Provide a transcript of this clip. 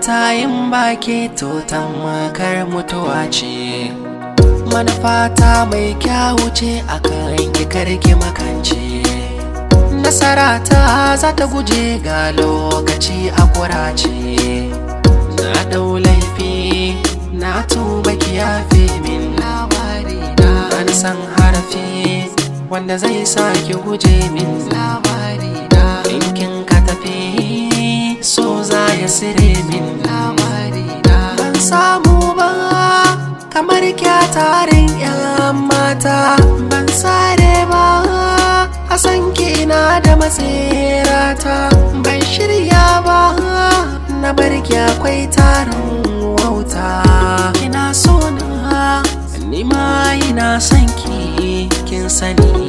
mata yin baki to makar mutuwa ce manufata mai kyawu ce akan ki karki makance nasara ta za ta guje ga lokaci a kurace na dau laifi na tuba ki yafe min labari na ban san harafi wanda zai sa ki guje min labari na kin ka tafi so za ya sire min labari na ban samu ba kamar kyatarin yan mata ban sare ba a san kina da matsirata ban shirya ba na barki akwai tarin wauta kina so na nima ina son ki kin sani